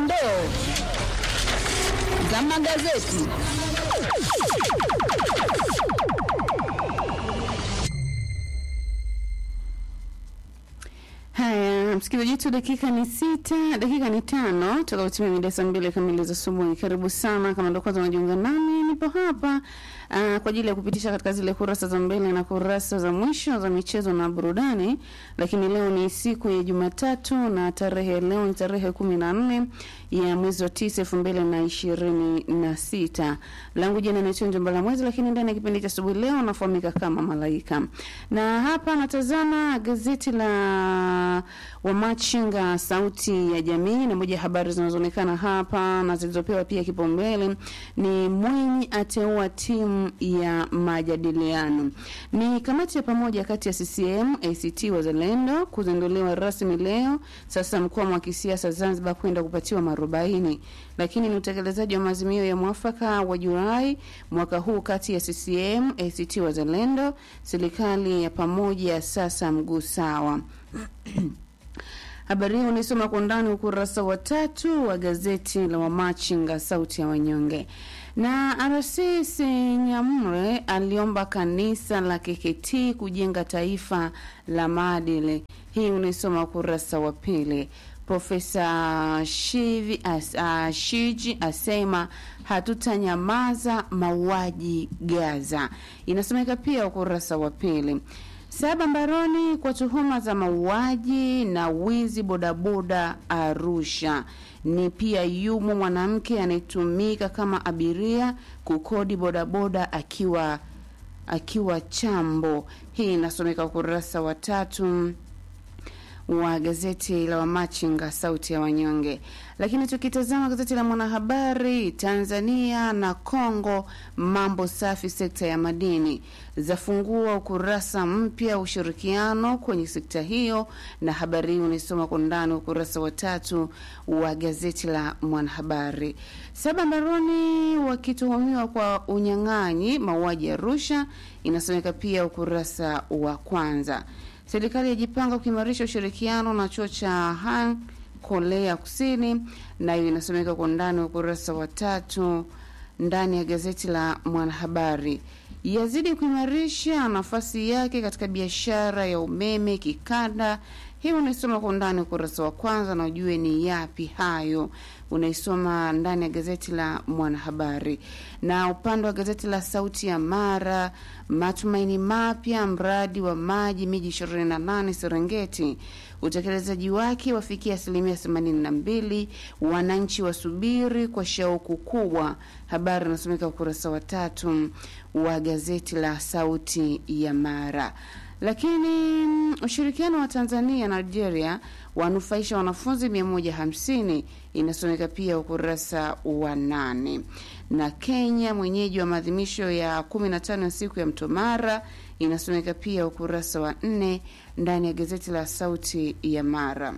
dondoo za magazeti. Haya, msikilizaji wetu, dakika ni sita, dakika ni tano toka kutimia mida saa mbili kamili za asubuhi. Karibu sana, kama ndo kwanza unajiunga nami, nipo hapa uh, kwa ajili ya kupitisha katika zile kurasa za mbele na kurasa za mwisho za michezo na burudani. Lakini leo ni siku ya Jumatatu na tarehe leo ni tarehe kumi na nne ya mwezi wa tisa elfu mbili na ishirini na sita. Langu jina naitwa Njomba la Mwezi, lakini ndani ya kipindi cha asubuhi leo nafahamika kama Malaika, na hapa natazama gazeti la Wamachinga Sauti ya Jamii, na moja ya habari zinazoonekana hapa na zilizopewa pia kipaumbele ni Mwinyi ateua timu ya majadiliano. Ni kamati ya pamoja kati ya CCM, ACT Wazalendo kuzinduliwa rasmi leo. Sasa mkwamo wa kisiasa Zanzibar kwenda kupatiwa marubaini, lakini ni utekelezaji wa maazimio ya mwafaka wa Julai mwaka huu kati ya CCM, ACT Wazalendo, serikali ya pamoja sasa mguu sawa. Habari hii unaisoma kwa undani ukurasa wa tatu wa gazeti la Wamachinga sauti ya wanyonge. Na RC Senyamre aliomba kanisa la KKT kujenga taifa la maadili. Hii unaisoma ukurasa wa pili. Profesa Shivi as, uh, Shiji asema hatutanyamaza mauaji Gaza. Inasomeka pia ukurasa wa pili. Saba mbaroni kwa tuhuma za mauaji na wizi bodaboda Arusha. Ni pia yumo mwanamke anayetumika kama abiria kukodi bodaboda akiwa akiwa chambo. Hii inasomeka ukurasa wa tatu wa gazeti la Wamachinga sauti ya wanyonge. Lakini tukitazama gazeti la Mwanahabari, Tanzania na Kongo, mambo safi sekta ya madini zafungua ukurasa mpya ushirikiano kwenye sekta hiyo, na habari hii unaisoma kwa ndani ukurasa wa tatu wa gazeti la Mwanahabari. Saba mbaroni wakituhumiwa kwa unyang'anyi mauaji ya Arusha, inasomeka pia ukurasa wa kwanza. Serikali yajipanga kuimarisha ushirikiano na chuo cha Han Korea Kusini, nayo inasomeka kwa ndani wa ukurasa wa tatu ndani ya gazeti la Mwanahabari. Yazidi kuimarisha nafasi yake katika biashara ya umeme kikanda. Hii unaisoma kwa undani ukurasa wa kwanza na ujue ni yapi hayo, unaisoma ndani ya gazeti la Mwanahabari. Na upande wa gazeti la Sauti ya Mara, matumaini mapya mradi wa maji miji 28 Serengeti, utekelezaji wake wafikia asilimia 82, wananchi wasubiri kwa shauku kubwa. Habari inasomeka ukurasa wa tatu wa gazeti la Sauti ya Mara. Lakini ushirikiano wa Tanzania na Algeria wanufaisha wanafunzi 150 inasomeka pia ukurasa wa nane. Na Kenya mwenyeji wa maadhimisho ya 15 ya siku ya Mtomara inasomeka pia ukurasa wa nne ndani ya gazeti la Sauti ya Mara.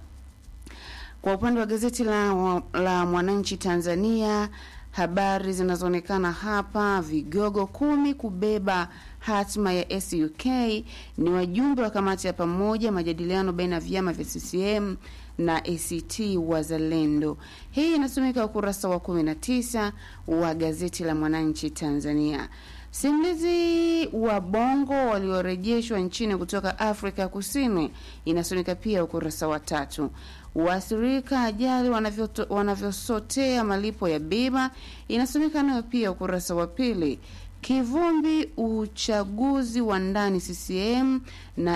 Kwa upande wa gazeti la, la Mwananchi Tanzania habari zinazoonekana hapa, vigogo kumi kubeba hatima ya SUK ni wajumbe wa kamati ya pamoja majadiliano baina ya vyama vya CCM na ACT Wazalendo. Hii inasomeka ukurasa wa 19 wa gazeti la Mwananchi Tanzania. Simulizi wa bongo waliorejeshwa nchini kutoka Afrika Kusini inasomeka pia ukurasa wa tatu. Waathirika ajali wanavyosotea malipo ya bima inasomeka nayo pia ukurasa wa pili. Kivumbi uchaguzi wa ndani CCM na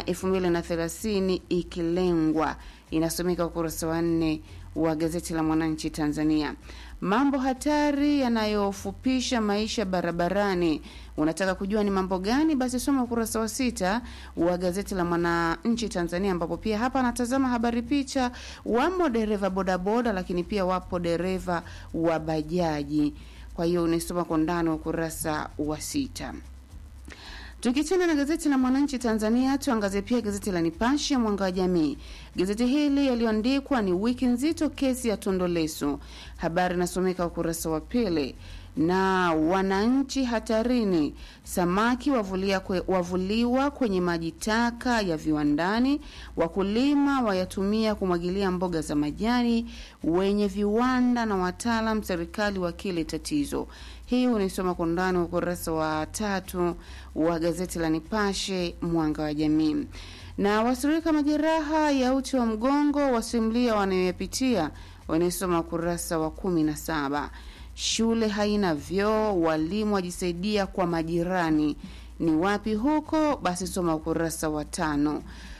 2030 ikilengwa inasomeka ukurasa wa nne wa gazeti la Mwananchi Tanzania. Mambo hatari yanayofupisha maisha barabarani. Unataka kujua ni mambo gani? Basi soma ukurasa wa sita wa gazeti la Mwananchi Tanzania, ambapo pia hapa anatazama habari picha, wamo dereva bodaboda, lakini pia wapo dereva wa bajaji. Kwa hiyo unaisoma kwa ndani wa ukurasa wa sita. Tukichana na gazeti la Mwananchi Tanzania, tuangazie pia gazeti la Nipashe Mwanga wa Jamii. Gazeti hili yaliyoandikwa ni wiki nzito, kesi ya Tundu Lissu. Habari inasomeka ukurasa wa pili. na wananchi hatarini. Samaki wavulia kwe, wavuliwa kwenye maji taka ya viwandani. Wakulima wayatumia kumwagilia mboga za majani. Wenye viwanda na wataalam serikali wakili tatizo. Hii unaisoma kwa undani wa ukurasa wa tatu wa gazeti la Nipashe Mwanga wa Jamii. Na wasurika majeraha ya uti wa mgongo wasimulia wanayoyapitia, wanaisoma ukurasa wa kumi na saba. Shule haina vyoo, walimu wajisaidia kwa majirani. Ni wapi huko? Basi soma ukurasa wa tano.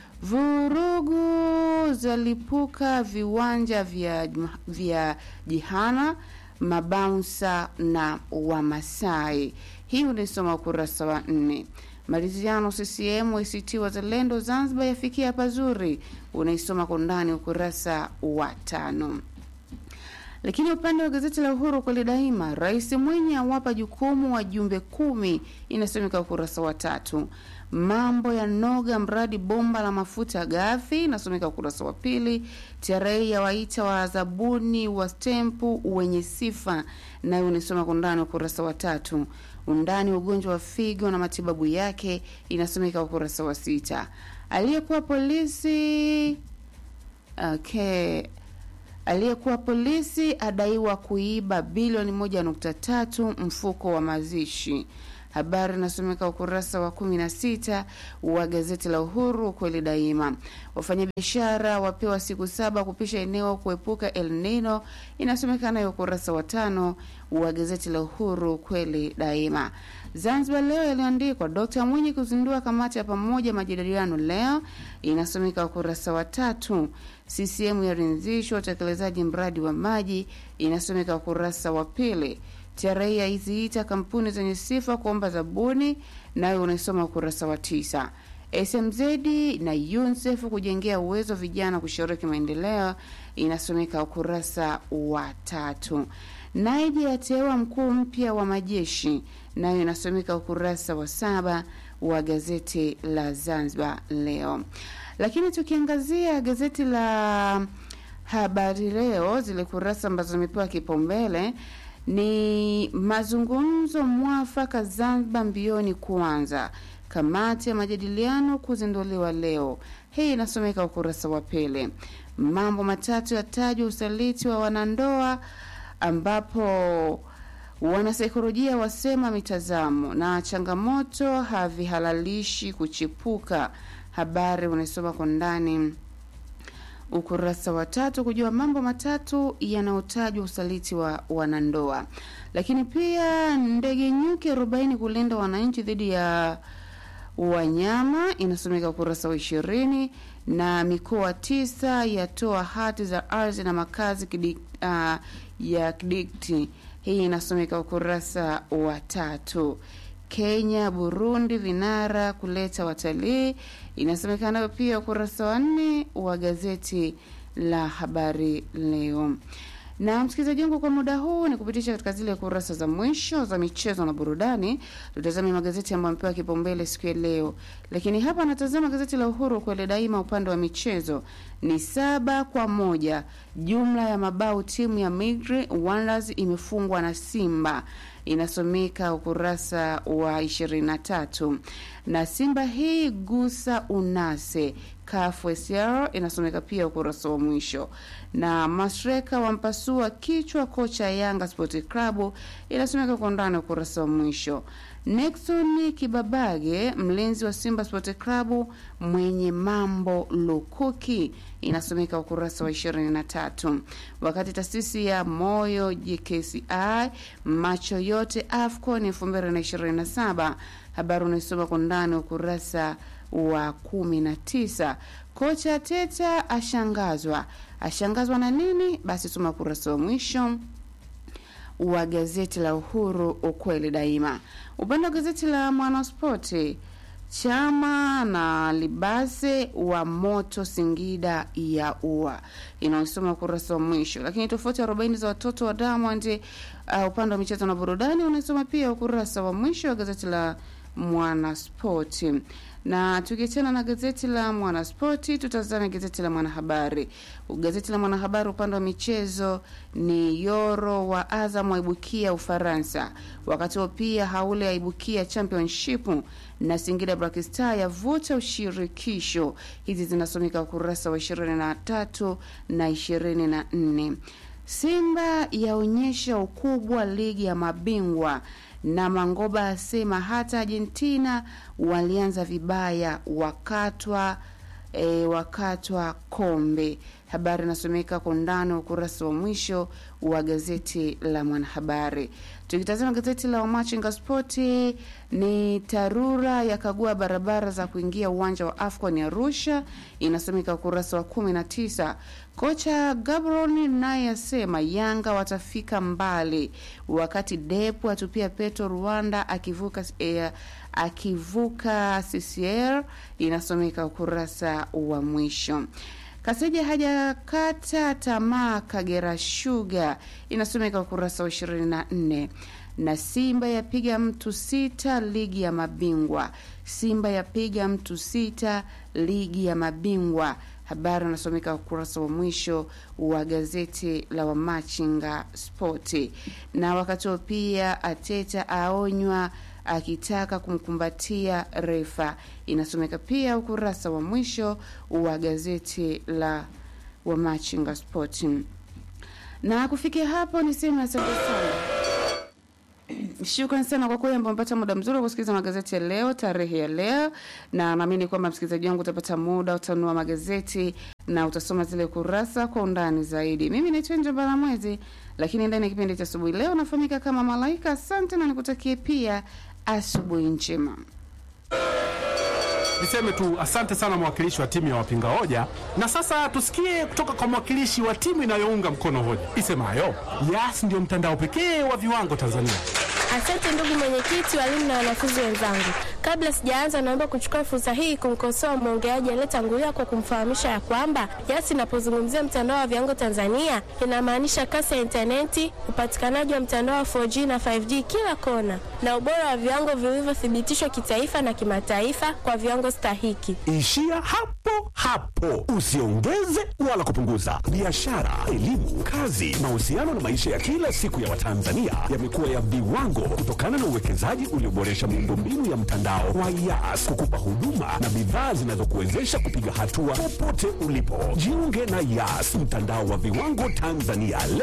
Vurugu zalipuka viwanja vya, vya jihana mabaunsa na Wamasai. Hii unaisoma ukurasa wa nne. Maridhiano CCM ACT Wazalendo Zanzibar yafikia pazuri, unaisoma kwa undani ukurasa wa tano. Lakini upande wa gazeti la Uhuru kweli daima, Rais Mwinyi awapa jukumu wajumbe kumi, inasomeka ukurasa wa tatu. Mambo ya noga mradi bomba la mafuta ghafi, inasomeka ukurasa wa pili. TRA yawaita wazabuni wa stempu wenye sifa, nayo unisoma kwa undani ukurasa wa tatu. Undani ugonjwa wa figo na matibabu yake, inasomeka ukurasa wa sita. Aliyekuwa polisi okay aliyekuwa polisi adaiwa kuiba bilioni moja nukta tatu mfuko wa mazishi. Habari inasomeka ukurasa wa kumi na sita wa gazeti la Uhuru kweli daima. Wafanyabiashara wapewa siku saba kupisha eneo kuepuka El Nino, inasomeka nayo ukurasa wa tano wa gazeti la Uhuru kweli daima. Zanzibar Leo yaliyoandikwa Dkt Mwinyi kuzindua kamati ya pamoja majadiliano leo, inasomeka ukurasa wa tatu. CCM yaridhishwa utekelezaji mradi wa maji, inasomeka ukurasa wa pili. TRA yaiziita kampuni zenye sifa kuomba zabuni, nayo unaisoma ukurasa wa tisa. SMZ na UNICEF kujengea uwezo vijana kushiriki maendeleo, inasomeka ukurasa wa tatu. Naija yateua mkuu mpya wa majeshi, nayo inasomeka ukurasa wa saba wa gazeti la Zanzibar Leo. Lakini tukiangazia gazeti la Habari Leo, zile kurasa ambazo zimepewa kipaumbele ni mazungumzo mwafaka Zanzibar mbioni kuanza, kamati ya majadiliano kuzinduliwa leo. Hii inasomeka ukurasa wa pili. Mambo matatu yatajwa usaliti wa wanandoa, ambapo wanasaikolojia wasema mitazamo na changamoto havihalalishi kuchipuka. Habari unaisoma kwa ndani ukurasa wa tatu kujua mambo matatu yanayotajwa usaliti wa wanandoa. Lakini pia ndege nyuki arobaini kulinda wananchi dhidi ya wanyama inasomeka ukurasa wa ishirini na mikoa tisa yatoa hati za ardhi na makazi kidik, uh, ya kidikti. Hii inasomeka ukurasa wa tatu. Kenya, Burundi vinara kuleta watalii inasemekana pia ukurasa wa nne wa gazeti la Habari Leo. Na msikilizaji wangu, kwa muda huu ni kupitisha katika zile kurasa za mwisho za michezo na burudani. Tutazame magazeti ambayo amepewa kipaumbele siku ya leo, lakini hapa natazama gazeti la Uhuru kwele daima. Upande wa michezo ni saba kwa moja jumla ya mabao timu ya Migri Wonders imefungwa na Simba inasomeka ukurasa wa 23 na Simba hii gusa unase KFSR inasomeka pia ukurasa wa mwisho, na Masreka wampasua kichwa kocha Yanga Sport Club inasomeka kwa ndani ukurasa wa mwisho. Nexon Kibabage mlinzi wa Simba Sport Club mwenye mambo lukuki inasomeka ukurasa wa 23, wakati taasisi ya moyo JKCI macho yote AFCON 2027 habari unaisoma kwa ndani ukurasa wa kumi na tisa. Kocha Teta ashangazwa. Ashangazwa na nini? Basi soma ukurasa wa mwisho wa gazeti la Uhuru, ukweli daima. Upande wa gazeti la Mwanaspoti, Chama na Libase wa moto Singida ya ua inaosoma ukurasa wa mwisho. Lakini tofauti arobaini za watoto wa Diamond uh, upande wa michezo na burudani unaisoma pia ukurasa wa mwisho wa gazeti la Mwanaspoti. Na tukiachana na gazeti la Mwanaspoti, tutazame gazeti la Mwanahabari. Gazeti la Mwanahabari upande wa michezo ni Yoro wa Azam waibukia Ufaransa, wakati huo pia Haule aibukia Championship na Singida Black Star yavuta ushirikisho. Hizi zinasomeka ukurasa wa 23 na 24. Simba yaonyesha ukubwa ligi ya mabingwa na Mangoba asema hata Argentina walianza vibaya wakatwa e, wakatwa kombe. Habari inasomeka kwa undani ukurasa wa mwisho wa gazeti la Mwanahabari. Tukitazama gazeti la Wamachinga Spoti, ni TARURA yakagua barabara za kuingia uwanja wa AFCON Arusha, inasomeka ukurasa wa kumi na tisa. Kocha Gabron naye asema Yanga watafika mbali, wakati Depu atupia Petro Rwanda akivuka eh, akivuka CCR, inasomeka ukurasa wa mwisho. Kaseja hajakata tamaa Kagera Sugar inasomeka ukurasa wa 24 na Simba yapiga mtu sita ligi ya mabingwa. Simba yapiga mtu sita ligi ya mabingwa. Habari inasomeka ukurasa wa mwisho wa gazeti la Wamachinga Spoti. Na wakati huo pia Ateta aonywa akitaka kumkumbatia refa, inasomeka pia ukurasa wa mwisho wa gazeti la Wamachinga Spoti. Na kufikia hapo niseme asante sana. Shukrani sana kwa kweli ambao umepata muda mzuri wa kusikiliza magazeti ya leo, tarehe ya leo, na naamini kwamba msikilizaji wangu utapata muda, utanunua magazeti na utasoma zile kurasa kwa undani zaidi. Mimi naitwa Njo Balamwezi, lakini ndani ya kipindi cha asubuhi leo nafahamika kama Malaika. Asante na nikutakie pia asubuhi njema. Niseme tu asante sana mwakilishi wa timu ya wapinga hoja, na sasa tusikie kutoka kwa mwakilishi wa timu inayounga mkono hoja isemayo Yas ndio mtandao pekee wa viwango Tanzania. Asante ndugu mwenyekiti, walimu na wanafunzi wenzangu. Kabla sijaanza, naomba kuchukua fursa hii kumkosoa mwongeaji aliyetangulia kwa kumfahamisha ya kwamba Yas inapozungumzia mtandao wa viwango Tanzania inamaanisha kasi ya intaneti, upatikanaji wa mtandao wa 4G na 5G kila kona, na ubora wa viwango vilivyothibitishwa kitaifa na kimataifa kwa viwango stahiki. Ishia hapo hapo, usiongeze wala kupunguza. Biashara, elimu, kazi, mahusiano na maisha ya kila siku ya Watanzania yamekuwa ya viwango kutokana na uwekezaji ulioboresha miundombinu ya mtandao wa Yas kukupa huduma na bidhaa zinazokuwezesha kupiga hatua popote ulipo. Jiunge na Yas, mtandao wa viwango Tanzania.